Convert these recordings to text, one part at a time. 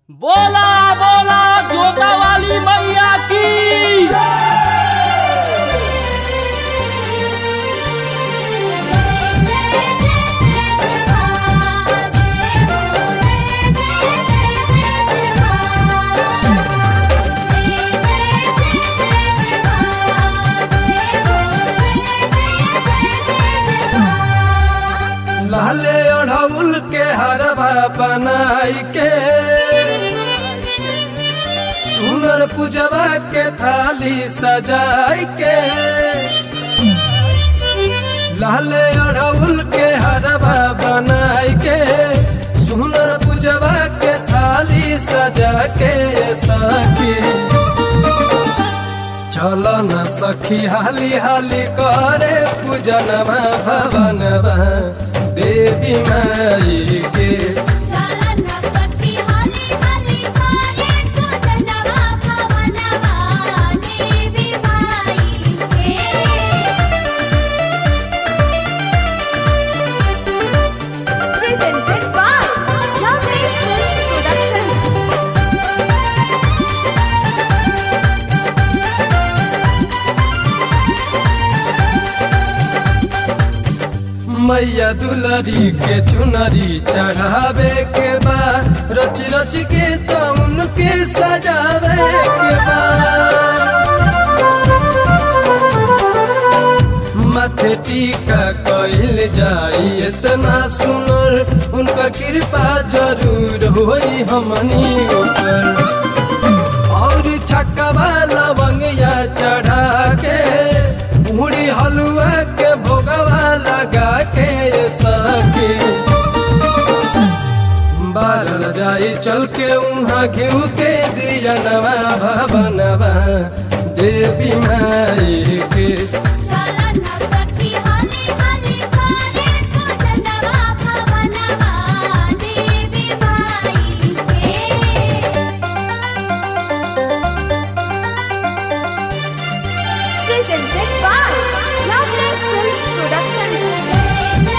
बोला बोला जोता वाली मैया की लाले ओढ़ौल के हरवा बनाई के सुनर पूजवा के थाली सजाई के लाले ओढ़ौल के हरवा बनाई के सुनर पूजवा के थाली सजा के सखी चल न सखी हाली हाली करे पूजनवा भवनवा देवी माई के Presented by Jamie Films Production. मैया दुलरी के चुनरी चढ़ावे के बा रच रच के तो उनके सजावे के बा माथे टीका कइल जाई इतना सुनर उनका कृपा जरूर होई हमनी ऊपर और छक्का लवंगिया चढ़ा के मुड़ी हलुआ के भोगवा लगा के ये सके बारल जाई चल के उहाँ घिउ के दिया नवा भवनवा देवी माई के Presented by Lovely Films Production.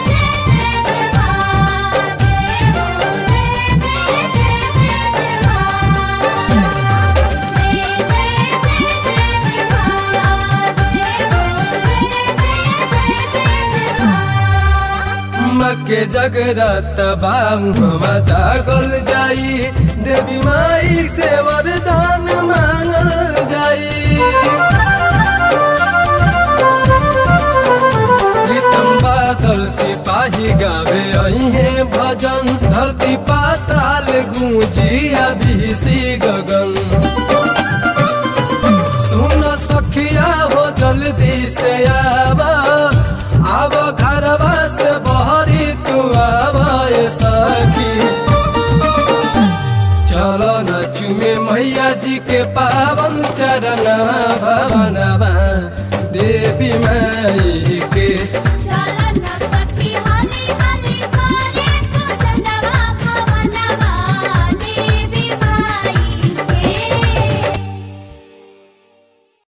मके जगरत बाऊ हम जागल जाई देवी माई से वरदान मांगल जाई प्रीतम बादल सिपाही गावे अहे भजन धरती पाताल गूंजी अभिषी गगन सुन सखिया हो जल्दी से आब आब घरवा से बहरी तू आब ए सखी चलो न चुमे मैया जी के पावन चरणवा भवनवा देवी माई